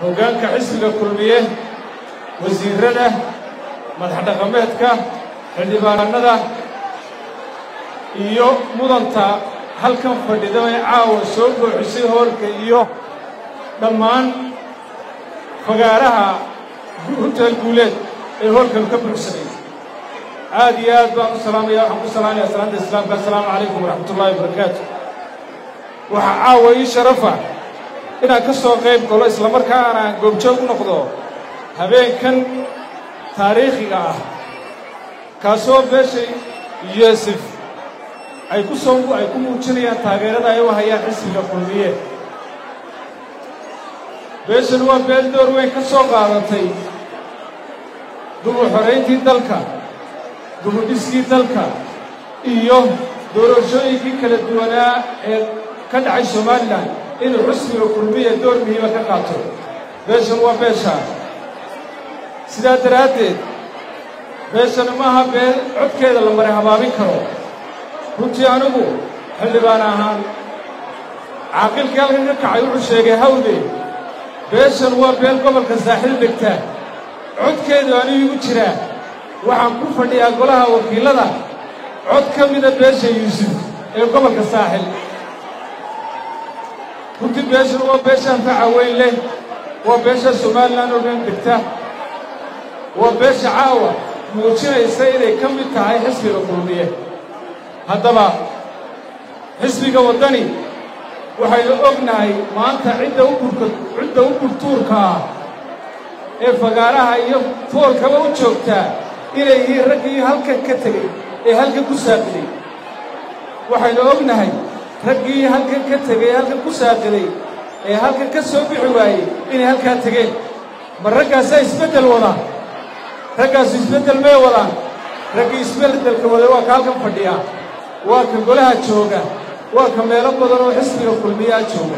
hoggaanka xisbiga kulmiye wasiirrada madax dhaqameedka xildhibaanada iyo mudanta halkan fadhida ee caawa soo buuxisay hoolka iyo dhammaan fagaaraha hotel guuleed ee hoolkan ka buuxsanay aad iyo aad baan u salaamaya waxaan ku salaamaya salaanta islaamka assalaamu calaykum waraxmatullaahi wabarakaatu waxaa caawa ii sharafa inaan ka soo qayb galo islamarkaana aan goobjoog u noqdo habeenkan taariikhiga ah kaasoo beesha yuusuf ay ku soo ay ku muujinayaan taageerada ay u hayaan xisbiga kulmiye beeshan waa beel door weyn ka soo qaadatay dubu xorayntii dalka dubudhiskii dalka iyo doorashooyinkii kala duwanaa ee ka dhacay somalilan inuu xusbiga kulmiya door muhiima ka qaato beeshan waa beeshaa sidaa daraaddeed beeshana maaha beel codkeeda la maray habaabin karo runtii anigu xildhibaan ahaan caaqilkii halkan ka kacay wuxuu sheegay hawde beeshan waa beel gobolka saaxiil degtaa codkeedu anigu igu jiraa waxaan ku fadhiyaa golaha wakiillada cod ka mida beesha yuusuf ee gobolka saaxil runtii beeshan waa beesha anfaca weyn leh waa beesha somalilan oo dhan degta waa beesha caawa muujinaysa inay ka mid tahay xisbiga kulmiye haddaba xisbiga waddani waxaynu ognahay maanta cidda u burka cidda u burtuurka ah ee fagaaraha iyo foolkaba u joogtaa inay yihiin raggii halkan ka tegey ee halkan ku saaqiday waxaynu ognahay raggii halkan ka tegey halkan ku saaqiday ee halkan ka soo bixi waayey inay halkaa tegeen ma raggaasaa isbeddel wadaan raggaasu isbeddel may wadaan raggii isbeddelka waday waa ka halkan fadhiya waa ka golaha jooga waa ka meelo badan oo xisbiga kulmiyaa jooga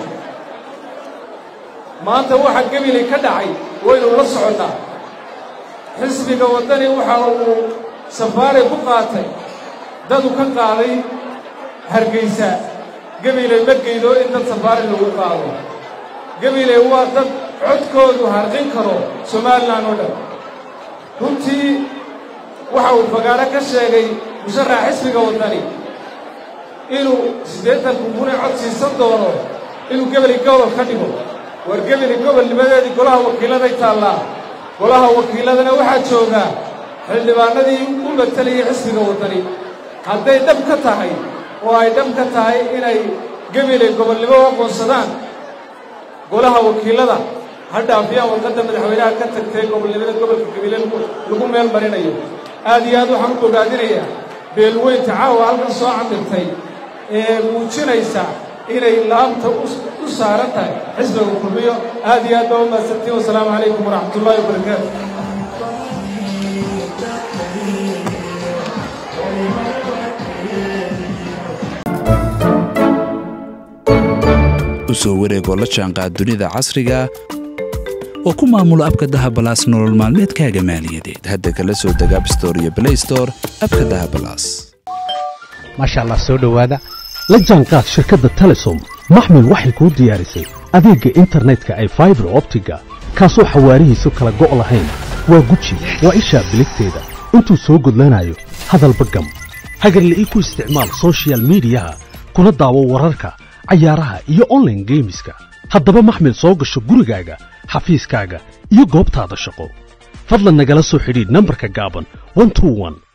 maanta waxa gebilay ka dhacay waynu la soconnaa xisbiga waddani waxa uu safaaray ku qaatay dadu ka qaaday hargaysa gebilay ma geydo in dad safaari lagu qaado gebilay waa dad codkoodu harqin karo somalilan oo dhan runtii waxa uu fagaaro ka sheegay musharaxa xisbiga waddani inuu siddeetanku kunay cod siisan doono inuu gebeli gobol ka dhigo war gebeli gobolnimadeedii golaha wakiilladay taallaa golaha wakiilladana waxaa joogaa xildhibaanadii u matalayay xisbiga waddani hadday dhab ka tahay oo ay dhab ka tahay inay gebeley gobolnimo u aqoonsadaan golaha wakiillada ha dhaafiyaan warqadda madaxweynaha ka tagtay gobolnimada gobolka gebile lagu meel marinayo aad iyo aad waxaan u bogaadinayaa beelweynta caawa halkan soo camirtay ee muujinaysa inay laabta u saaran tahay xisbiga kulmiyo aad iyo aad baa u mahadsantiin wasalaamu calaykum waraxmatullaahi wabarakaatu u soo wareegoo la jaanqaad dunida casriga oo ku maamulo abka dahabalaas nolol maalmeedkaaga maaliyadeed hadda kala soo deg abstore iyo blaystore abka dahabalaas maasha allah soo dhowaada la jaanqaad shirkadda telesom maxmil waxay kuu diyaarisay adeegga internetka ay faibar optiga kaasoo xawaarihiisu kala go' lahayn waa guji waa ishaa biligteeda intuu soo gudlanayo hadalba gam hagarle ii ku isticmaal sochial midiyaha kuna daawo wararka cayaaraha iyo onlaine geemiska haddaba maxmil soo gasho gurigaaga xafiiskaaga iyo goobtaada shaqo fadlan nagala soo xidhiidh nambarka gaaban